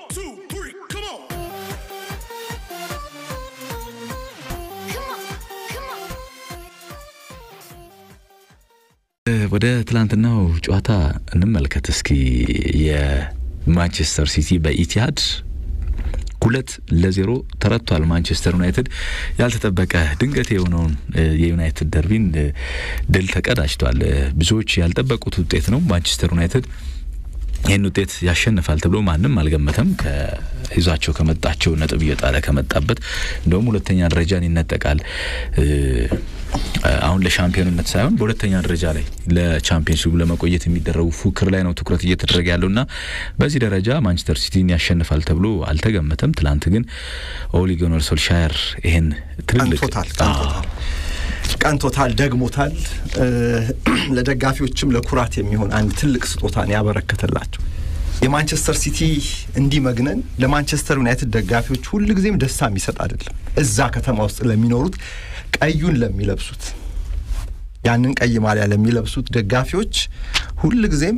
two, three, come on. ወደ ትላንትናው ጨዋታ እንመልከት እስኪ። የማንቸስተር ሲቲ በኢቲሃድ ሁለት ለዜሮ ተረቷል። ማንቸስተር ዩናይትድ ያልተጠበቀ ድንገት የሆነውን የዩናይትድ ደርቢን ድል ተቀዳጅቷል። ብዙዎች ያልጠበቁት ውጤት ነው። ማንቸስተር ዩናይትድ ይህን ውጤት ያሸንፋል ተብሎ ማንም አልገመተም። ይዟቸው ከመጣቸው ነጥብ እየጣለ ከመጣበት እንደውም ሁለተኛ ደረጃን ይነጠቃል። አሁን ለሻምፒዮንነት ሳይሆን በሁለተኛ ደረጃ ላይ ለቻምፒየንስ ሊግ ለመቆየት የሚደረጉ ፉክክር ላይ ነው ትኩረት እየተደረገ ያለውና በዚህ ደረጃ ማንቸስተር ሲቲን ያሸንፋል ተብሎ አልተገመተም። ትላንት ግን ኦሊ ጉናር ሶልሻየር ይህን ትልልቅ ቀንቶታል ቀንቶታል ቀንቶታል ደግሞታል። ለደጋፊዎችም ለኩራት የሚሆን አንድ ትልቅ ስጦታን ያበረከተላቸው የማንቸስተር ሲቲ እንዲህ መግነን ለማንቸስተር ዩናይትድ ደጋፊዎች ሁልጊዜም ደስታ የሚሰጥ አይደለም። እዛ ከተማ ውስጥ ለሚኖሩት ቀዩን ለሚለብሱት ያንን ቀይ ማሊያ ለሚለብሱት ደጋፊዎች ሁልጊዜም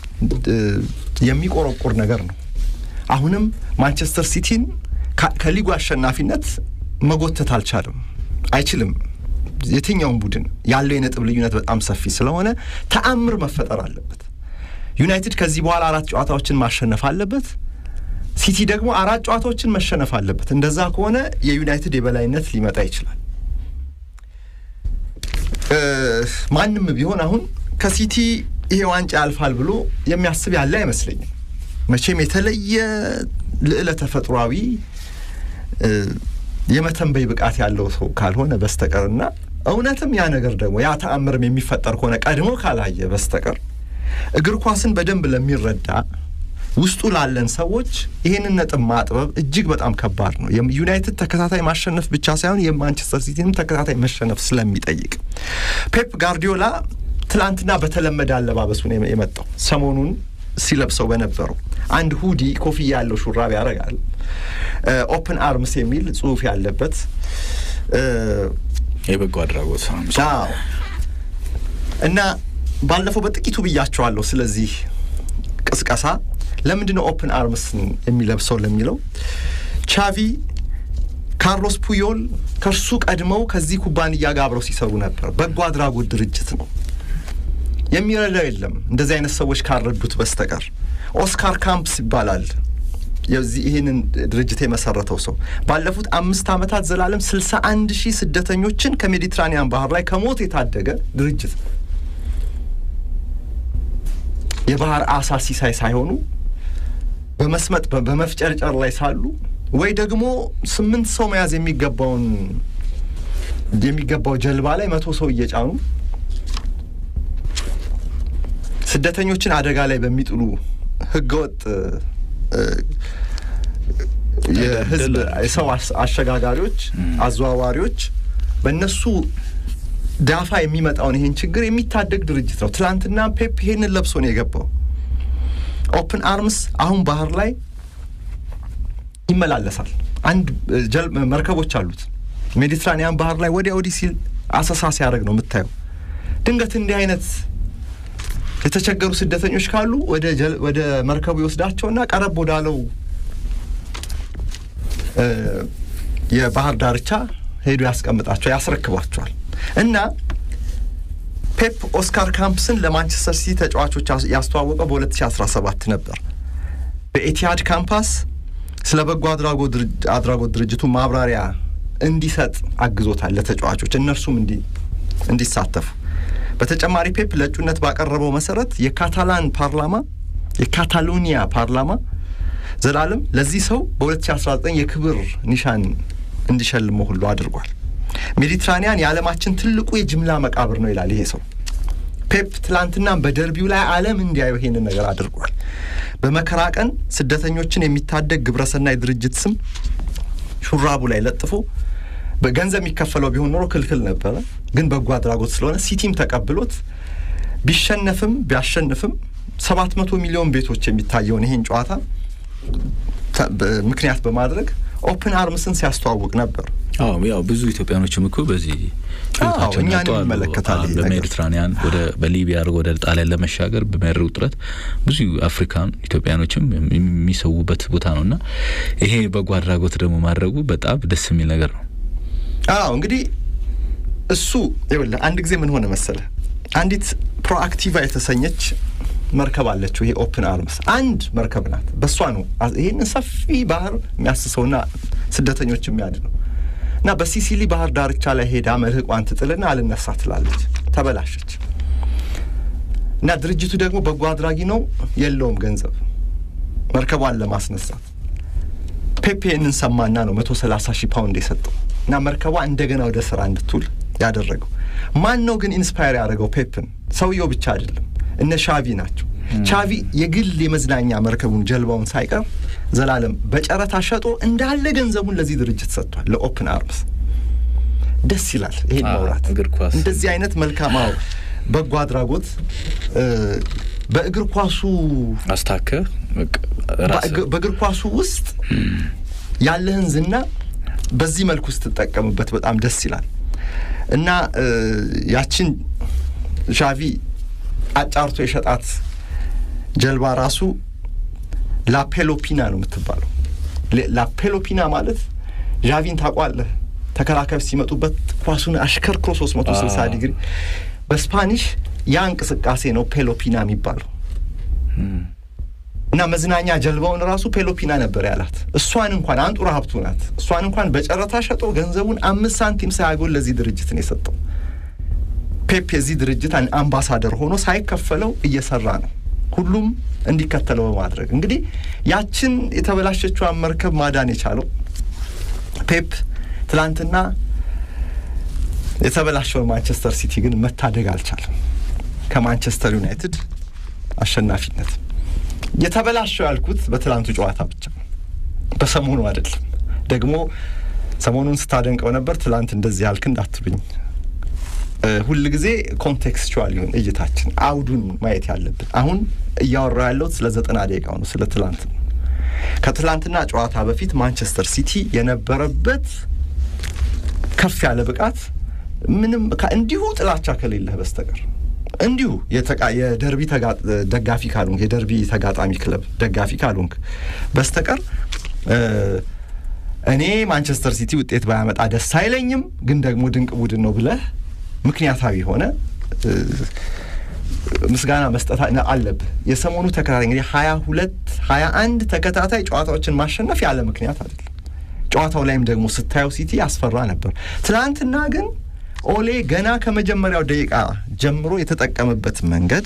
የሚቆረቁር ነገር ነው። አሁንም ማንቸስተር ሲቲን ከሊጉ አሸናፊነት መጎተት አልቻለም፣ አይችልም። የትኛውም ቡድን ያለው የነጥብ ልዩነት በጣም ሰፊ ስለሆነ ተአምር መፈጠር አለበት። ዩናይትድ ከዚህ በኋላ አራት ጨዋታዎችን ማሸነፍ አለበት። ሲቲ ደግሞ አራት ጨዋታዎችን መሸነፍ አለበት። እንደዛ ከሆነ የዩናይትድ የበላይነት ሊመጣ ይችላል። ማንም ቢሆን አሁን ከሲቲ ይሄ ዋንጫ ያልፋል ብሎ የሚያስብ ያለ አይመስለኝም። መቼም የተለየ ልዕለ ተፈጥሯዊ የመተንበይ ብቃት ያለው ሰው ካልሆነ በስተቀርና እውነትም ያ ነገር ደግሞ ያ ተአምርም የሚፈጠር ከሆነ ቀድሞ ካላየ በስተቀር እግር ኳስን በደንብ ለሚረዳ ውስጡ ላለን ሰዎች ይህንን ነጥብ ማጥበብ እጅግ በጣም ከባድ ነው። ዩናይትድ ተከታታይ ማሸነፍ ብቻ ሳይሆን የማንቸስተር ሲቲንም ተከታታይ መሸነፍ ስለሚጠይቅ ፔፕ ጋርዲዮላ ትላንትና በተለመደ አለባበሱ ነው የመጣው። ሰሞኑን ሲለብሰው በነበረው አንድ ሁዲ ኮፍያ ያለው ሹራብ ያደርጋል። ኦፕን አርምስ የሚል ጽሑፍ ያለበት የበጎ አድራጎት እና ባለፈው በጥቂቱ ብያቸዋለሁ። ስለዚህ ቅስቀሳ ለምንድን ነው ኦፕን አርምስን የሚለብሰው ለሚለው ቻቪ፣ ካርሎስ ፑዮል ከእርሱ ቀድመው ከዚህ ኩባንያ ጋር አብረው ሲሰሩ ነበር። በጎ አድራጎት ድርጅት ነው። የሚረዳው የለም እንደዚህ አይነት ሰዎች ካልረዱት በስተቀር። ኦስካር ካምፕስ ይባላል የዚህ ይህንን ድርጅት የመሰረተው ሰው ባለፉት አምስት ዓመታት ዘላለም ስልሳ አንድ ሺህ ስደተኞችን ከሜዲትራኒያን ባህር ላይ ከሞት የታደገ ድርጅት የባህር አሳ ሲሳይ ሳይሆኑ በመስመጥ በመፍጨርጨር ላይ ሳሉ ወይ ደግሞ ስምንት ሰው መያዝ የሚገባውን የሚገባው ጀልባ ላይ መቶ ሰው እየጫኑ ስደተኞችን አደጋ ላይ በሚጥሉ ህገወጥ የህዝብ የሰው አሸጋጋሪዎች፣ አዘዋዋሪዎች በእነሱ ዳፋ የሚመጣውን ይህን ችግር የሚታደግ ድርጅት ነው። ትናንትና ፔፕ ይሄንን ለብሶ ነው የገባው። ኦፕን አርምስ አሁን ባህር ላይ ይመላለሳል። አንድ መርከቦች አሉት ሜዲትራኒያን ባህር ላይ ወዲያ ወዲህ ሲል አሰሳ ሲያደርግ ነው የምታየው። ድንገት እንዲህ አይነት የተቸገሩ ስደተኞች ካሉ ወደ መርከቡ ይወስዳቸውና ቀረብ ወዳለው የባህር ዳርቻ ሄዶ ያስቀምጣቸው ያስረክቧቸዋል። እና ፔፕ ኦስካር ካምፕስን ለማንቸስተር ሲቲ ተጫዋቾች ያስተዋወቀው በ2017 ነበር። በኤቲሃድ ካምፓስ ስለ በጎ አድራጎት ድርጅቱ ማብራሪያ እንዲሰጥ አግዞታል ለተጫዋቾች እነርሱም እንዲሳተፉ። በተጨማሪ ፔፕ ለእጩነት ባቀረበው መሰረት የካታላን ፓርላማ የካታሎኒያ ፓርላማ ዘላለም ለዚህ ሰው በ2019 የክብር ኒሻን እንዲሸልመው ሁሉ አድርጓል። ሜዲትራኒያን የዓለማችን ትልቁ የጅምላ መቃብር ነው ይላል ይሄ ሰው። ፔፕ ትላንትና በደርቢው ላይ ዓለም እንዲያዩ ይሄንን ነገር አድርጓል። በመከራ ቀን ስደተኞችን የሚታደግ ግብረሰናይ ድርጅት ስም ሹራቡ ላይ ለጥፎ በገንዘብ የሚከፈለው ቢሆን ኖሮ ክልክል ነበረ። ግን በጎ አድራጎት ስለሆነ ሲቲም ተቀብሎት ቢሸነፍም ቢያሸንፍም ሰባት መቶ ሚሊዮን ቤቶች የሚታየውን ይህን ጨዋታ ምክንያት በማድረግ ኦፕን አርምስን ሲያስተዋውቅ ነበር። አዎ ያው ብዙ ኢትዮጵያኖችም እኮ በዚህ ህይወታቸውን እኛንም ያጡ አሉ። ይመለከታል ይሄ ነገር። በሜዲትራኒያን ወደ በሊቢያ አድርጎ ወደ ጣሊያን ለመሻገር በሚያደርጉ ጥረት ብዙ አፍሪካን ኢትዮጵያኖችም የሚሰዉበት ቦታ ነው እና ይሄ በጎ አድራጎት ደግሞ ማድረጉ በጣም ደስ የሚል ነገር ነው። አዎ እንግዲህ እሱ ይኸውልህ አንድ ጊዜ ምን ሆነ መሰለ አንዲት ፕሮአክቲቫ የተሰኘች መርከብ አለችው። ይሄ ኦፕን አርምስ አንድ መርከብ ናት። በእሷ ነው አዝ- ይህንን ሰፊ ባህር የሚያስሰውና ስደተኞች የሚያድነው እና በሲሲሊ ባህር ዳርቻ ላይ ሄዳ መልህቋን ትጥልና አልነሳ ትላለች። ተበላሸች እና ድርጅቱ ደግሞ በጎ አድራጊ ነው፣ የለውም ገንዘብ መርከቧን ለማስነሳት። ፔፔ ይህንን ሰማና ነው መቶ ሰላሳ ሺህ ፓውንድ የሰጠው እና መርከቧ እንደገና ወደ ስራ እንድትውል ያደረገው። ማን ነው ግን ኢንስፓየር ያደረገው ፔፕን? ሰውየው ብቻ አይደለም፣ እነ ሻቪ ናቸው። ቻቪ የግል የመዝናኛ መርከቡን ጀልባውን ሳይቀር ዘላለም በጨረታ ሸጦ እንዳለ ገንዘቡን ለዚህ ድርጅት ሰጥቷል፣ ለኦፕን አርምስ። ደስ ይላል ይሄን አዎ፣ መውራት። እግር ኳስ እንደዚህ አይነት መልካም አዎ፣ በጎ አድራጎት እ፣ በእግር ኳሱ አስታከ በቃ ራስህ በእግ- በእግር ኳሱ ውስጥ ያለህን ዝና በዚህ መልኩ ስትጠቀምበት በጣም ደስ ይላል እና እ፣ ያችን ሻቪ አጫርቶ የሸጣት ጀልባ ራሱ ላፔሎፒና ነው የምትባለው። ሌ- ላፔሎፒና ማለት ዣቪን ታውቋለህ? ተከላካዮች ሲመጡበት ኳሱን አሽከርክሮ 360 አዎ። ዲግሪ በስፓኒሽ ያ እንቅስቃሴ ነው ፔሎፒና የሚባለው። እና መዝናኛ ጀልባውን ራሱ ፔሎፒና ነበር ያላት። እሷን እንኳን አንጡራ ሀብቱ ናት። እሷን እንኳን በጨረታ ሸጦ ገንዘቡን አምስት ሳንቲም ሳያጎል ለዚህ ድርጅት ነው የሰጠው። ፔፕ የዚህ ድርጅት አን- አምባሳደር ሆኖ ሳይከፈለው እየሰራ ነው፣ ሁሉም እንዲከተለው በማድረግ እንግዲህ ያችን የተበላሸችዋን መርከብ ማዳን የቻለው ፔፕ ትላንትና የተበላሸውን ማንቸስተር ሲቲ ግን መታደግ አልቻለም ከማንቸስተር ዩናይትድ አሸናፊነት። የተበላሸው ያልኩት በትላንቱ ጨዋታ ብቻ ነው፣ በሰሞኑ አይደለም። ደግሞ ሰሞኑን ስታደንቀው ነበር፣ ትላንት እንደዚህ ያልክ እንዳትሉኝ። እ፣ ሁል ጊዜ ኮንቴክስቹዋል ይሁን እይታችን፣ አውዱን ማየት ያለብን። አሁን እያወራ ያለሁት ስለ ዘጠና ደቂቃው ነው፣ ስለ ትላንት ነው። ከትላንትና ጨዋታ በፊት ማንቸስተር ሲቲ የነበረበት ከፍ ያለ ብቃት ምንም ከ- እንዲሁ ጥላቻ ከሌለህ በስተቀር እንዲሁ የተቃ- የደርቢ ተጋ- ደጋፊ ካልሆንክ የደርቢ ተጋጣሚ ክለብ ደጋፊ ካልሆንክ በስተቀር እ፣ እኔ ማንቸስተር ሲቲ ውጤት ባያመጣ ደስ አይለኝም፣ ግን ደግሞ ድንቅ ቡድን ነው ብለህ ምክንያታዊ ሆነ እ፣ ምስጋና መስጠት አ- አለብህ። የሰሞኑ ተከታታይ እንግዲህ ሀያ ሁለት ሀያ አንድ ተከታታይ ጨዋታዎችን ማሸነፍ ያለ ምክንያት አይደለም። ጨዋታው ላይም ደግሞ ስታየው ሲቲ ያስፈራ ነበር። ትናንትና ግን ኦሌ ገና ከመጀመሪያው ደቂቃ ጀምሮ የተጠቀመበት መንገድ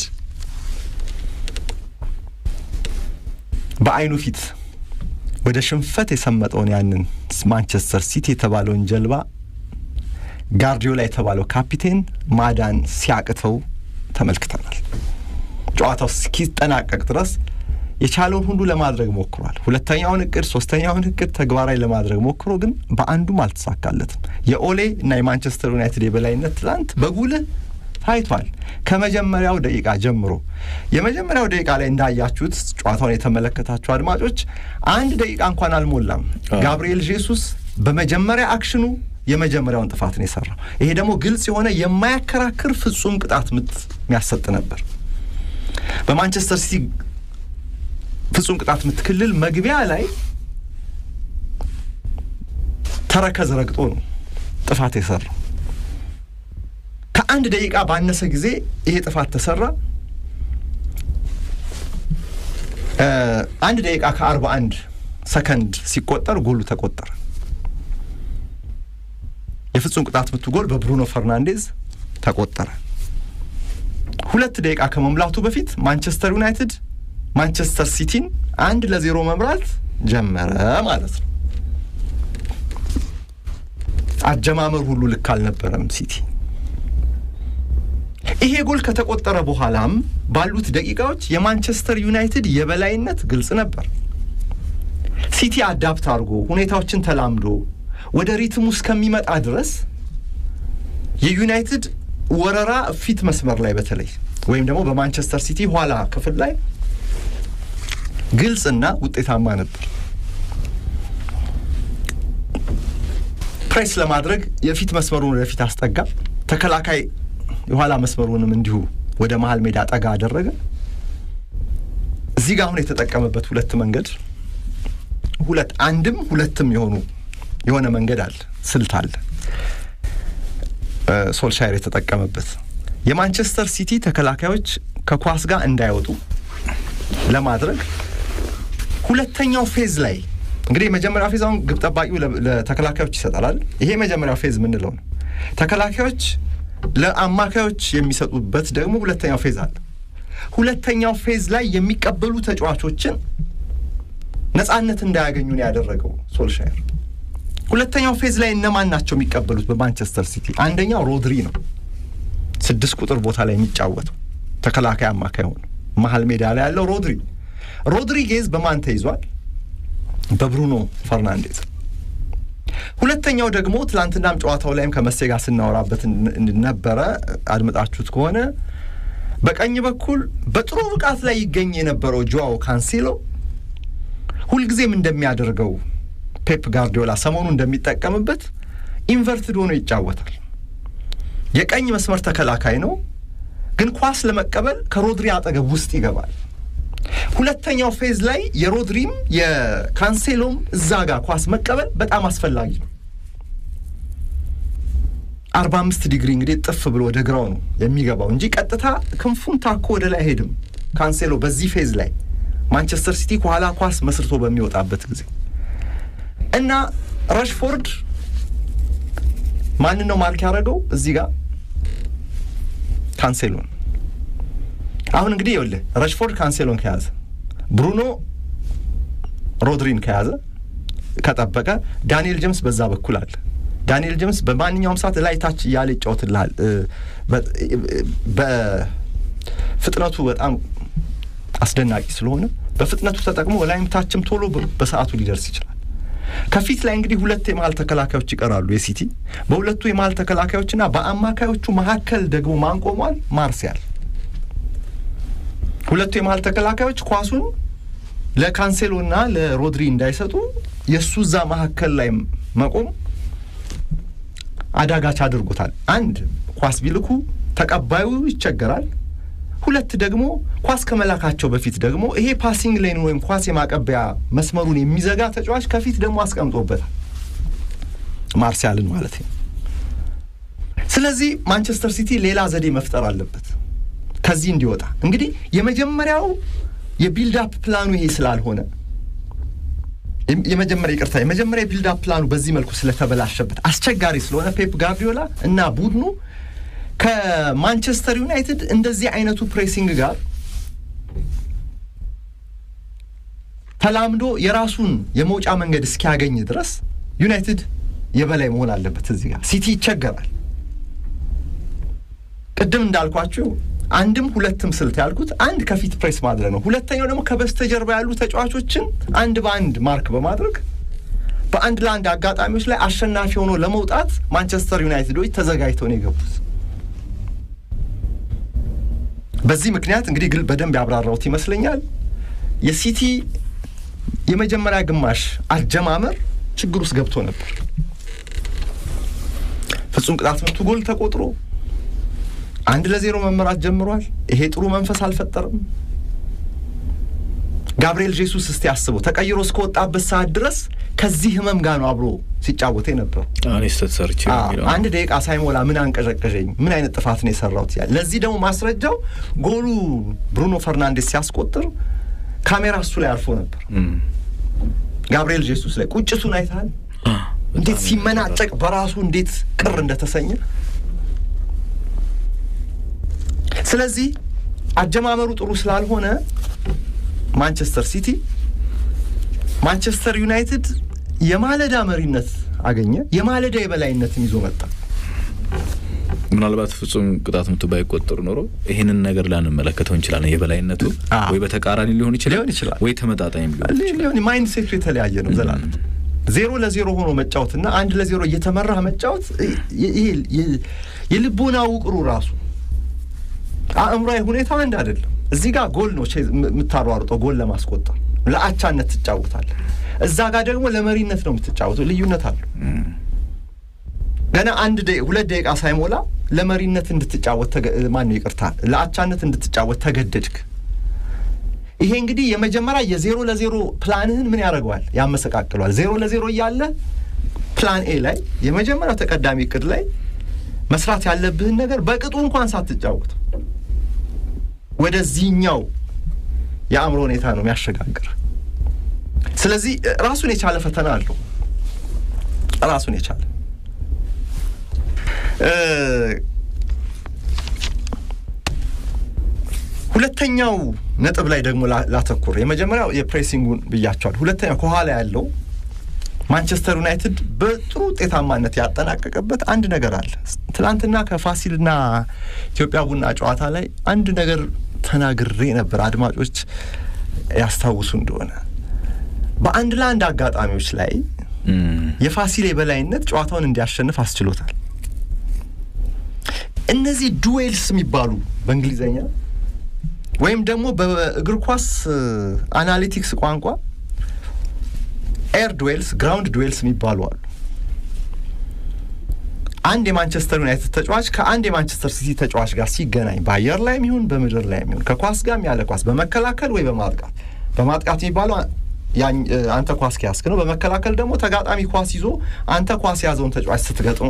በአይኑ ፊት ወደ ሽንፈት የሰመጠውን ያንን ማንቸስተር ሲቲ የተባለውን ጀልባ ጋርዲዮላ የተባለው ካፒቴን ማዳን ሲያቅተው ተመልክተናል። ጨዋታው እስኪጠናቀቅ ድረስ የቻለውን ሁሉ ለማድረግ ሞክሯል። ሁለተኛውን እቅድ፣ ሶስተኛውን እቅድ ተግባራዊ ለማድረግ ሞክሮ ግን በአንዱም አልተሳካለትም። የኦሌ እና የማንቸስተር ዩናይትድ የበላይነት ትላንት በጉልህ ታይቷል። ከመጀመሪያው ደቂቃ ጀምሮ የመጀመሪያው ደቂቃ ላይ እንዳያችሁት ጨዋታውን የተመለከታችሁ አድማጮች አንድ ደቂቃ እንኳን አልሞላም አዎ። ጋብርኤል ጄሱስ በመጀመሪያ አክሽኑ የመጀመሪያውን ጥፋት ነው የሰራው። ይሄ ደግሞ ግልጽ የሆነ የማያከራክር ፍጹም ቅጣት ምት የሚያሰጥ ነበር። በማንቸስተር ሲቲ ፍጹም ቅጣት ምት ክልል መግቢያ ላይ ተረከዝ ረግጦ ነው ጥፋት የሰራው። ከአንድ ደቂቃ ባነሰ ጊዜ ይሄ ጥፋት ተሰራ። እ አንድ ደቂቃ ከአርባ አንድ ሰከንድ ሲቆጠር ጎሉ ተቆጠረ። የፍጹም ቅጣት ምቱ ጎል በብሩኖ ፈርናንዴዝ ተቆጠረ። ሁለት ደቂቃ ከመሙላቱ በፊት ማንቸስተር ዩናይትድ ማንቸስተር ሲቲን አንድ ለዜሮ መምራት ጀመረ ማለት ነው። አጀማመር ሁሉ ልክ አልነበረም ሲቲ። ይሄ ጎል ከተቆጠረ በኋላም ባሉት ደቂቃዎች የማንቸስተር ዩናይትድ የበላይነት ግልጽ ነበር። ሲቲ አዳፕት አድርጎ ሁኔታዎችን ተላምዶ ወደ ሪትሙ እስከሚመጣ ድረስ የዩናይትድ ወረራ ፊት መስመር ላይ በተለይ ወይም ደግሞ በማንቸስተር ሲቲ ኋላ ክፍል ላይ ግልጽና ውጤታማ ነበር። ፕሬስ ለማድረግ የፊት መስመሩን ወደፊት አስጠጋ፣ ተከላካይ የኋላ መስመሩንም እንዲሁ ወደ መሀል ሜዳ ጠጋ አደረገ። እዚህ ጋር አሁን የተጠቀመበት ሁለት መንገድ ሁለት አንድም ሁለትም የሆኑ የሆነ መንገድ አለ፣ ስልት አለ ሶልሻየር የተጠቀመበት የማንቸስተር ሲቲ ተከላካዮች ከኳስ ጋር እንዳይወጡ ለማድረግ ሁለተኛው ፌዝ ላይ እንግዲህ የመጀመሪያው ፌዝ አሁን ግብ ጠባቂው ለተከላካዮች ይሰጣል። ይሄ የመጀመሪያው ፌዝ የምንለው ነው። ተከላካዮች ለአማካዮች የሚሰጡበት ደግሞ ሁለተኛው ፌዝ አለ። ሁለተኛው ፌዝ ላይ የሚቀበሉ ተጫዋቾችን ነጻነት እንዳያገኙ ነው ያደረገው ሶልሻየር። ሁለተኛው ፌዝ ላይ እነማን ናቸው የሚቀበሉት በማንቸስተር ሲቲ? አንደኛው ሮድሪ ነው፣ ስድስት ቁጥር ቦታ ላይ የሚጫወተው ተከላካይ አማካይ ሆነ መሀል ሜዳ ላይ ያለው ሮድሪ። ሮድሪጌዝ በማን ተይዟል? በብሩኖ ፈርናንዴዝ። ሁለተኛው ደግሞ ትላንትናም ጨዋታው ላይም ከመሴ ጋር ስናወራበት ነበረ፣ አድምጣችሁት ከሆነ በቀኝ በኩል በጥሩ ብቃት ላይ ይገኝ የነበረው ጆዋው ካንሴሎ ሁልጊዜም እንደሚያደርገው ፔፕ ጋርዲዮላ ሰሞኑ እንደሚጠቀምበት ኢንቨርትድ ሆኖ ይጫወታል። የቀኝ መስመር ተከላካይ ነው፣ ግን ኳስ ለመቀበል ከሮድሪ አጠገብ ውስጥ ይገባል። ሁለተኛው ፌዝ ላይ የሮድሪም የካንሴሎም እዛ ጋር ኳስ መቀበል በጣም አስፈላጊ ነው። አርባ አምስት ዲግሪ እንግዲህ ጥፍ ብሎ ወደ ግራው ነው የሚገባው እንጂ ቀጥታ ክንፉን ታኮ ወደ ላይ አይሄድም። ካንሴሎ በዚህ ፌዝ ላይ ማንቸስተር ሲቲ ከኋላ ኳስ መስርቶ በሚወጣበት ጊዜ እና ረሽፎርድ ማንን ነው ማርክ ያደረገው እዚህ ጋር ካንሴሎን። አሁን እንግዲህ ይኸውልህ ረሽፎርድ ካንሴሎን ከያዘ፣ ብሩኖ ሮድሪን ከያዘ ከጠበቀ፣ ዳንኤል ጀምስ በዛ በኩል አለ። ዳንኤል ጀምስ በማንኛውም ሰዓት ላይ ታች እያለ ይጫወትልሃል። በፍጥነቱ በጣም አስደናቂ ስለሆነ በፍጥነቱ ተጠቅሞ ላይም ታችም ቶሎ በሰዓቱ ሊደርስ ይችላል። ከፊት ላይ እንግዲህ ሁለት የመሀል ተከላካዮች ይቀራሉ የሲቲ በሁለቱ የመሀል ተከላካዮችና በአማካዮቹ መካከል ደግሞ ማን ቆሟል? ማርሲያል። ሁለቱ የመሀል ተከላካዮች ኳሱን ለካንሴሎና ለሮድሪ እንዳይሰጡ የእሱ እዛ መካከል ላይ መቆም አዳጋች አድርጎታል። አንድ ኳስ ቢልኩ ተቀባዩ ይቸገራል። ሁለት ደግሞ ኳስ ከመላካቸው በፊት ደግሞ ይሄ ፓሲንግ ሌን ወይም ኳስ የማቀበያ መስመሩን የሚዘጋ ተጫዋች ከፊት ደግሞ አስቀምጦበታል፣ ማርሲያልን ማለት ነው። ስለዚህ ማንቸስተር ሲቲ ሌላ ዘዴ መፍጠር አለበት ከዚህ እንዲወጣ። እንግዲህ የመጀመሪያው የቢልዳፕ ፕላኑ ይሄ ስላልሆነ የመጀመሪያ ይቅርታ፣ የመጀመሪያ የቢልዳፕ ፕላኑ በዚህ መልኩ ስለተበላሸበት አስቸጋሪ ስለሆነ ፔፕ ጋርዲዮላ እና ቡድኑ ከማንቸስተር ዩናይትድ እንደዚህ አይነቱ ፕሬሲንግ ጋር ተላምዶ የራሱን የመውጫ መንገድ እስኪያገኝ ድረስ ዩናይትድ የበላይ መሆን አለበት። እዚህ ጋር ሲቲ ይቸገራል። ቅድም እንዳልኳችሁ አንድም ሁለትም ስልት ያልኩት አንድ ከፊት ፕሬስ ማድረግ ነው። ሁለተኛው ደግሞ ከበስተጀርባ ያሉ ተጫዋቾችን አንድ በአንድ ማርክ በማድረግ በአንድ ለአንድ አጋጣሚዎች ላይ አሸናፊ ሆኖ ለመውጣት ማንቸስተር ዩናይትዶች ተዘጋጅተው ነው የገቡት። በዚህ ምክንያት እንግዲህ ግል በደንብ ያብራራሁት ይመስለኛል። የሲቲ የመጀመሪያ ግማሽ አጀማመር ችግር ውስጥ ገብቶ ነበር። ፍጹም ቅጣት ምቱ ጎል ተቆጥሮ አንድ ለዜሮ መመራት ጀምሯል። ይሄ ጥሩ መንፈስ አልፈጠርም። ጋብርኤል ጄሱስ እስቲ አስበው ተቀይሮ እስከወጣበት ሰዓት ድረስ ከዚህ ህመም ጋር ነው አብሮ ሲጫወተ ነበሩ። ስተሰርች አንድ ደቂቃ ሳይሞላ ምን አንቀዠቀዠኝ፣ ምን አይነት ጥፋት ነው የሰራሁት ያለ። ለዚህ ደግሞ ማስረጃው ጎሉ ብሩኖ ፈርናንዴስ ሲያስቆጥር ካሜራ እሱ ላይ አርፎ ነበር። ጋብርኤል ጄሱስ ላይ ቁጭቱን አይተሃል? እንዴት ሲመናጨቅ በራሱ እንዴት ቅር እንደተሰኘ። ስለዚህ አጀማመሩ ጥሩ ስላልሆነ ማንቸስተር ሲቲ ማንቸስተር ዩናይትድ የማለዳ መሪነት አገኘ። የማለዳ የበላይነትን ይዞ መጣ። ምናልባት ፍጹም ቅጣት ምቱ ባይቆጠር ኖሮ ይህንን ነገር ላንመለከተው እንችላለን። የበላይነቱ ወይ በተቃራኒ ሊሆን ይችላል ሊሆን ይችላል ወይ ተመጣጣኝ ሊሆን ማይንድ ሴቱ የተለያየ ነው። ዘላለም ዜሮ ለዜሮ ሆኖ መጫወትና አንድ ለዜሮ እየተመራ መጫወት ይሄ የልቦና ውቅሩ ራሱ አእምሯዊ ሁኔታ አንድ አይደለም። እዚህ ጋር ጎል ነው የምታሯሩጠው፣ ጎል ለማስቆጠር ለአቻነት ትጫወታለህ። እዛ ጋር ደግሞ ለመሪነት ነው የምትጫወተው። ልዩነት አለው። ገና አንድ ሁለት ደቂቃ ሳይሞላ ለመሪነት እንድትጫወት ማነው ይቅርታ ለአቻነት እንድትጫወት ተገደድክ። ይሄ እንግዲህ የመጀመሪያ የዜሮ ለዜሮ ፕላንህን ምን ያደርገዋል? ያመሰቃቅሏል። ዜሮ ለዜሮ እያለ ፕላን ኤ ላይ የመጀመሪያው ተቀዳሚ እቅድ ላይ መስራት ያለብህን ነገር በቅጡ እንኳን ሳትጫወት ወደዚህኛው የአእምሮ ሁኔታ ነው የሚያሸጋግር። ስለዚህ ራሱን የቻለ ፈተና አለው። ራሱን የቻለ ሁለተኛው ነጥብ ላይ ደግሞ ላተኩር። የመጀመሪያው የፕሬሲንጉን ብያቸዋል። ሁለተኛው ከኋላ ያለው ማንቸስተር ዩናይትድ በጥሩ ውጤታማነት ያጠናቀቀበት አንድ ነገር አለ። ትናንትና ከፋሲልና ኢትዮጵያ ቡና ጨዋታ ላይ አንድ ነገር ተናግሬ ነበር፣ አድማጮች ያስታውሱ እንደሆነ በአንድ ለአንድ አጋጣሚዎች ላይ የፋሲል የበላይነት ጨዋታውን እንዲያሸንፍ አስችሎታል። እነዚህ ዱዌልስ የሚባሉ በእንግሊዝኛ ወይም ደግሞ በእግር ኳስ አናሊቲክስ ቋንቋ ኤር ዱዌልስ፣ ግራውንድ ዱዌልስ የሚባሉ አሉ። አንድ የማንቸስተር ዩናይትድ ተጫዋች ከአንድ የማንቸስተር ሲቲ ተጫዋች ጋር ሲገናኝ በአየር ላይም ይሁን በምድር ላይም ይሁን ከኳስ ጋርም ያለ ኳስ በመከላከል ወይ በማጥቃት በማጥቃት የሚባለው አንተ ኳስ ከያዝክ ነው። በመከላከል ደግሞ ተጋጣሚ ኳስ ይዞ አንተ ኳስ የያዘውን ተጫዋች ስትገጥመው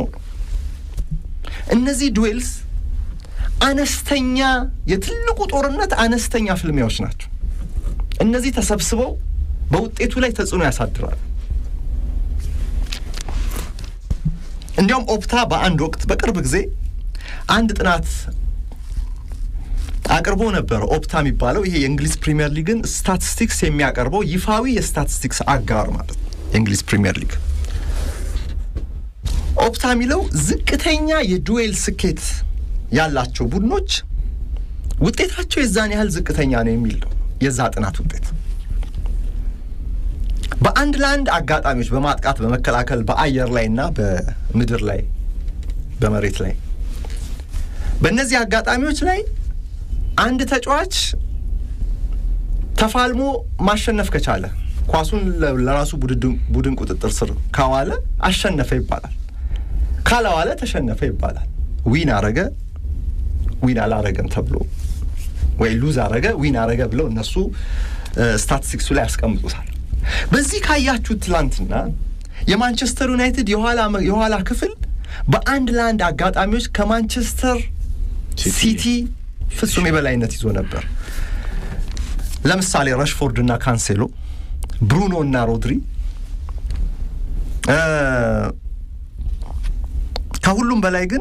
እነዚህ ዱዌልስ አነስተኛ የትልቁ ጦርነት አነስተኛ ፍልሚያዎች ናቸው። እነዚህ ተሰብስበው በውጤቱ ላይ ተጽዕኖ ያሳድራሉ። እንዲያውም ኦፕታ በአንድ ወቅት በቅርብ ጊዜ አንድ ጥናት አቅርቦ ነበረ። ኦፕታ የሚባለው ይሄ የእንግሊዝ ፕሪምየር ሊግን ስታቲስቲክስ የሚያቀርበው ይፋዊ የስታቲስቲክስ አጋር ማለት ነው። የእንግሊዝ ፕሪምየር ሊግ ኦፕታ የሚለው ዝቅተኛ የዱዌል ስኬት ያላቸው ቡድኖች ውጤታቸው የዛን ያህል ዝቅተኛ ነው የሚል ነው የዛ ጥናት ውጤት። በአንድ ለአንድ አጋጣሚዎች በማጥቃት በመከላከል በአየር ላይ እና በምድር ላይ በመሬት ላይ በእነዚህ አጋጣሚዎች ላይ አንድ ተጫዋች ተፋልሞ ማሸነፍ ከቻለ ኳሱን ለራሱ ቡድን ቁጥጥር ስር ካዋለ አሸነፈ ይባላል። ካላዋለ ተሸነፈ ይባላል። ዊን አረገ ዊን አላረገም ተብሎ ወይ ሉዝ አረገ ዊን አረገ ብለው እነሱ ስታቲስቲክሱ ላይ ያስቀምጡታል። በዚህ ካያችሁት ትላንትና የማንቸስተር ዩናይትድ የኋላ ክፍል በአንድ ለአንድ አጋጣሚዎች ከማንቸስተር ሲቲ ፍጹም የበላይነት ይዞ ነበር። ለምሳሌ ረሽፎርድ እና ካንሴሎ፣ ብሩኖ እና ሮድሪ ከሁሉም በላይ ግን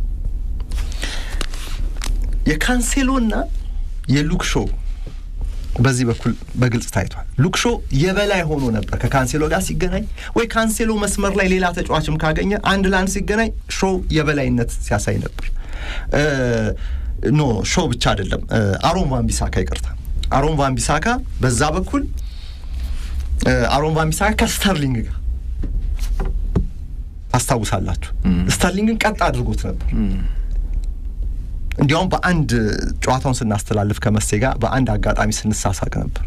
የካንሴሎና የሉክ ሾው በዚህ በኩል በግልጽ ታይቷል። ሉክ ሾው የበላይ ሆኖ ነበር ከካንሴሎ ጋር ሲገናኝ፣ ወይ ካንሴሎ መስመር ላይ ሌላ ተጫዋችም ካገኘ አንድ ለአንድ ሲገናኝ ሾው የበላይነት ሲያሳይ ነበር። ኖ ሾው ብቻ አይደለም፣ አሮን ቫን ቢሳካ ይቅርታ፣ አሮን ቫን ቢሳካ በዛ በኩል አሮን ቫን ቢሳካ ከስተርሊንግ ጋር ታስታውሳላችሁ። ስተርሊንግን ቀጥ አድርጎት ነበር። እንዲያውም በአንድ ጨዋታውን ስናስተላልፍ ከመሴ ጋር በአንድ አጋጣሚ ስንሳሳቅ ነበር።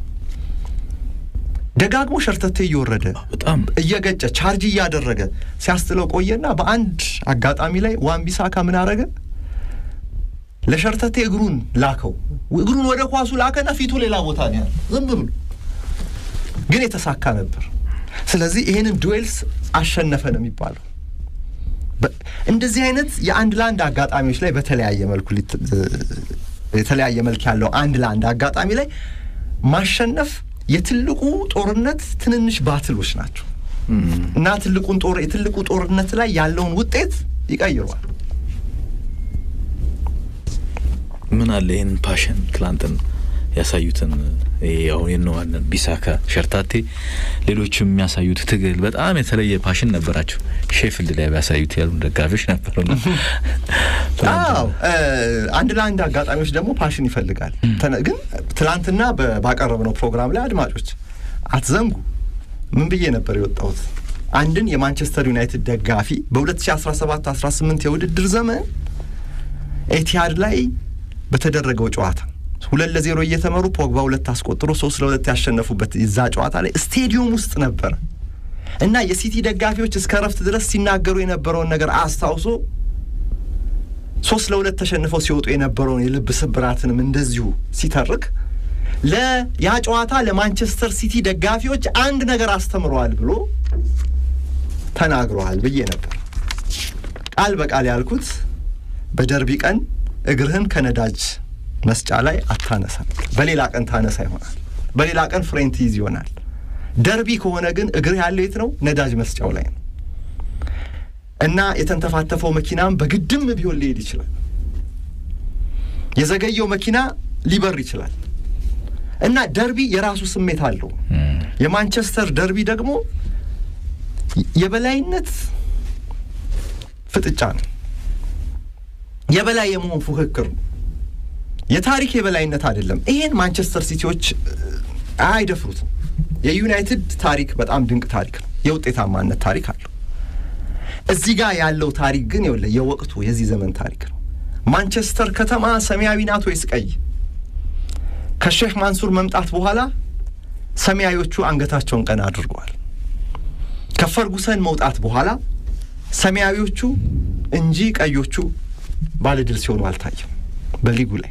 ደጋግሞ ሸርተቴ እየወረደ በጣም እየገጨ ቻርጅ እያደረገ ሲያስትለው ቆየና በአንድ አጋጣሚ ላይ ዋን ቢሳካ ምን አረገ? ለሸርተቴ እግሩን ላከው። እግሩን ወደ ኳሱ ላከና ፊቱ ሌላ ቦታ ነው ያለ። ዝም ብሎ ግን የተሳካ ነበር። ስለዚህ ይህንን ዱዌልስ አሸነፈ ነው የሚባለው። እንደዚህ አይነት የአንድ ለአንድ አጋጣሚዎች ላይ በተለያየ መልኩ የተለያየ መልክ ያለው አንድ ለአንድ አጋጣሚ ላይ ማሸነፍ የትልቁ ጦርነት ትንንሽ ባትሎች ናቸው እና ትልቁን ጦር የትልቁ ጦርነት ላይ ያለውን ውጤት ይቀይሯል። ምን አለ ይህንን ፓሽን ትላንትን ያሳዩትን አሁን የነዋለን ቢሳካ ሸርታቴ፣ ሌሎችም የሚያሳዩት ትግል በጣም የተለየ ፓሽን ነበራቸው። ሼፍልድ ላይ ቢያሳዩት ያሉ ደጋፊዎች ነበሩና አዎ አንድ ለአንድ አጋጣሚዎች ደግሞ ፓሽን ይፈልጋል። ግን ትላንትና ባቀረብነው ፕሮግራም ላይ አድማጮች አትዘንጉ፣ ምን ብዬ ነበር የወጣሁት? አንድን የማንቸስተር ዩናይትድ ደጋፊ በ2017-18 የውድድር ዘመን ኤቲሃድ ላይ በተደረገው ጨዋታ ሁለት ለዜሮ እየተመሩ ፖግባ ሁለት አስቆጥሮ ሶስት ለሁለት ያሸነፉበት እዛ ጨዋታ ላይ ስቴዲየም ውስጥ ነበረ እና የሲቲ ደጋፊዎች እስከ ረፍት ድረስ ሲናገሩ የነበረውን ነገር አስታውሶ ሶስት ለሁለት ተሸንፈው ሲወጡ የነበረውን የልብ ስብራትንም እንደዚሁ ሲተርክ ለያ ጨዋታ ለማንቸስተር ሲቲ ደጋፊዎች አንድ ነገር አስተምረዋል ብሎ ተናግረዋል ብዬ ነበር። ቃል በቃል ያልኩት በደርቢ ቀን እግርህን ከነዳጅ መስጫ ላይ አታነሳ፣ በሌላ ቀን ታነሳ ይሆናል። በሌላ ቀን ፍሬን ትይዝ ይሆናል። ደርቢ ከሆነ ግን እግርህ ያለው የት ነው? ነዳጅ መስጫው ላይ ነው። እና የተንተፋተፈው መኪናም በግድም ቢሆን ሊሄድ ይችላል። የዘገየው መኪና ሊበር ይችላል። እና ደርቢ የራሱ ስሜት አለው። የማንቸስተር ደርቢ ደግሞ የበላይነት ፍጥጫ ነው። የበላይ የመሆን ፉክክር ነው። የታሪክ የበላይነት አይደለም። ይሄን ማንቸስተር ሲቲዎች አይደፍሩትም። የዩናይትድ ታሪክ በጣም ድንቅ ታሪክ ነው። የውጤታማነት ታሪክ አለው። እዚህ ጋር ያለው ታሪክ ግን ይኸውልህ የወቅቱ የዚህ ዘመን ታሪክ ነው። ማንቸስተር ከተማ ሰማያዊ ናት ወይስ ቀይ? ከሼህ ማንሱር መምጣት በኋላ ሰማያዊዎቹ አንገታቸውን ቀና አድርገዋል። ከፈርጉሰን መውጣት በኋላ ሰማያዊዎቹ እንጂ ቀዮቹ ባለድል ሲሆኑ አልታየም በሊጉ ላይ።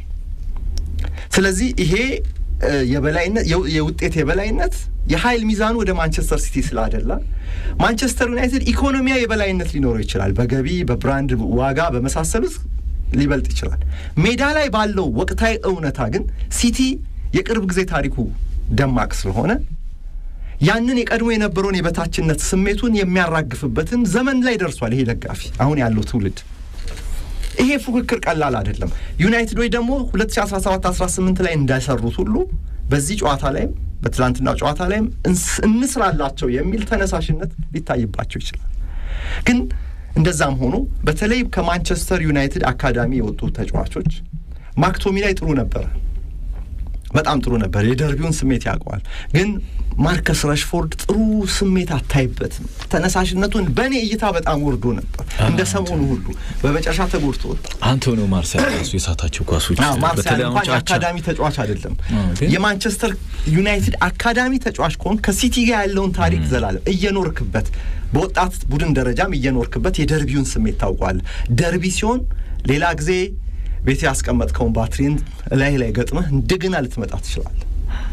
ስለዚህ ይሄ የበላይነት የውጤት የበላይነት የኃይል ሚዛኑ ወደ ማንቸስተር ሲቲ ስላደላ ማንቸስተር ዩናይትድ ኢኮኖሚያዊ የበላይነት ሊኖረው ይችላል። በገቢ በብራንድ ዋጋ በመሳሰሉት ሊበልጥ ይችላል። ሜዳ ላይ ባለው ወቅታዊ እውነታ ግን ሲቲ የቅርብ ጊዜ ታሪኩ ደማቅ ስለሆነ ያንን የቀድሞ የነበረውን የበታችነት ስሜቱን የሚያራግፍበትን ዘመን ላይ ደርሷል። ይሄ ደጋፊ አሁን ያለው ትውልድ ይሄ ፉክክር ቀላል አይደለም። ዩናይትዶች ደግሞ 2017 18 ላይ እንዳሰሩት ሁሉ በዚህ ጨዋታ ላይም በትላንትናው ጨዋታ ላይም እንስራላቸው የሚል ተነሳሽነት ሊታይባቸው ይችላል። ግን እንደዛም ሆኖ በተለይ ከማንቸስተር ዩናይትድ አካዳሚ የወጡ ተጫዋቾች ማክቶሚ ላይ ጥሩ ነበረ፣ በጣም ጥሩ ነበር። የደርቢውን ስሜት ያውቀዋል። ግን ማርከስ ረሽፎርድ ጥሩ ስሜት አታይበትም። ተነሳሽነቱን በእኔ እይታ በጣም ወርዶ ነበር። እንደ ሰሞኑ ሁሉ በመጨረሻ ተጎድቶ ወጣ። አንቶኒዮ ማርሲያል ራሱ የሳታቸው ኳሶች ማርሲያል እንኳን የአካዳሚ ተጫዋች አይደለም። የማንቸስተር ዩናይትድ አካዳሚ ተጫዋች ከሆን ከሲቲ ጋር ያለውን ታሪክ ዘላለም እየኖርክበት በወጣት ቡድን ደረጃም እየኖርክበት የደርቢውን ስሜት ታውቋል። ደርቢ ሲሆን ሌላ ጊዜ ቤት ያስቀመጥከውን ባትሪን ላይ ላይ ገጥመህ እንደገና ልትመጣ ትችላለህ።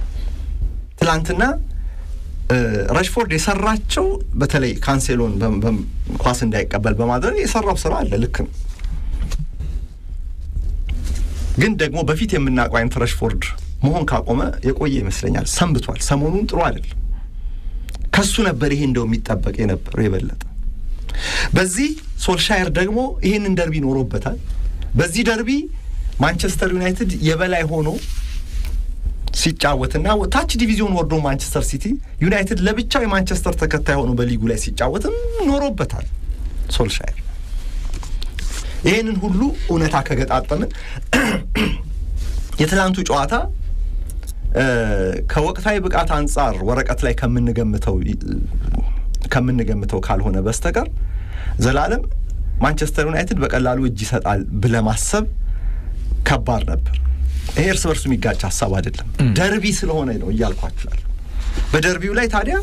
ትላንትና ረሽፎርድ የሰራቸው በተለይ ካንሴሎን ኳስ እንዳይቀበል በማድረግ የሰራው ስራ አለ፣ ልክ ነው። ግን ደግሞ በፊት የምናውቀው አይነት ረሽፎርድ መሆን ካቆመ የቆየ ይመስለኛል። ሰንብቷል። ሰሞኑን ጥሩ አይደለም። ከሱ ነበር ይሄ እንደው የሚጠበቅ የነበረው የበለጠ። በዚህ ሶልሻየር ደግሞ ይህንን ደርቢ ኖሮበታል። በዚህ ደርቢ ማንቸስተር ዩናይትድ የበላይ ሆኖ ሲጫወትና ታች ዲቪዚዮን ወርዶ ማንቸስተር ሲቲ ዩናይትድ ለብቻው የማንቸስተር ተከታይ ሆኖ በሊጉ ላይ ሲጫወትም ኖሮበታል ሶልሻየር። ይህንን ሁሉ እውነታ ከገጣጠምን የትላንቱ ጨዋታ ከወቅታዊ ብቃት አንጻር ወረቀት ላይ ከምንገምተው ከምንገምተው ካልሆነ በስተቀር ዘላለም ማንቸስተር ዩናይትድ በቀላሉ እጅ ይሰጣል ብለህ ማሰብ ከባድ ነበር። ይሄ እርስ በርሱ የሚጋጭ ሀሳብ አይደለም። ደርቢ ስለሆነ ነው እያልኳችኋል። በደርቢው ላይ ታዲያ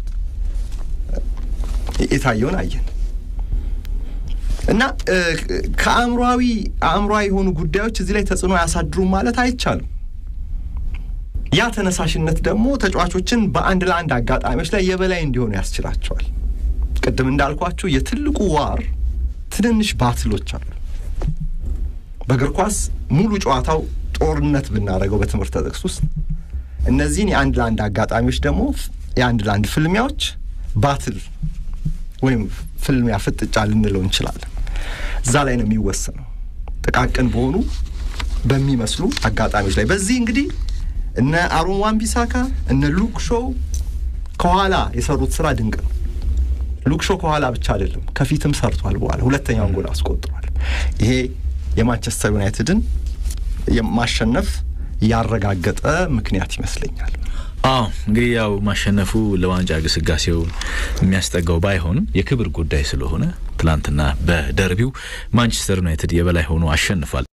የታየውን አየን እና ከአእምሯዊ አእምሯዊ የሆኑ ጉዳዮች እዚህ ላይ ተጽዕኖ አያሳድሩም ማለት አይቻልም። ያ ተነሳሽነት ደግሞ ተጫዋቾችን በአንድ ለአንድ አጋጣሚዎች ላይ የበላይ እንዲሆኑ ያስችላቸዋል። ቅድም እንዳልኳችሁ የትልቁ ዋር ትንንሽ ባትሎች አሉ። በእግር ኳስ ሙሉ ጨዋታው ጦርነት ብናደርገው በትምህርት ጥቅስ ውስጥ እነዚህን የአንድ ለአንድ አጋጣሚዎች ደግሞ የአንድ ለአንድ ፍልሚያዎች ባትል ወይም ፍልሚያ ፍጥጫ ልንለው እንችላለን። እዛ ላይ ነው የሚወሰነው ጥቃቅን በሆኑ በሚመስሉ አጋጣሚዎች ላይ። በዚህ እንግዲህ እነ አሮን ዋን ቢሳካ እነ ሉክ ሾው ከኋላ የሰሩት ስራ ድንቅ ነው። ሉክ ሾው ከኋላ ብቻ አይደለም ከፊትም ሰርቷል። በኋላ ሁለተኛውን ጎል አስቆጥሯል። ይሄ የማንቸስተር ዩናይትድን ማሸነፍ ያረጋገጠ ምክንያት ይመስለኛል። አዎ እንግዲህ ያው ማሸነፉ ለዋንጫ ግስጋሴው የሚያስጠጋው ባይሆንም የክብር ጉዳይ ስለሆነ ትላንትና በደርቢው ማንቸስተር ዩናይትድ የበላይ ሆኖ አሸንፏል።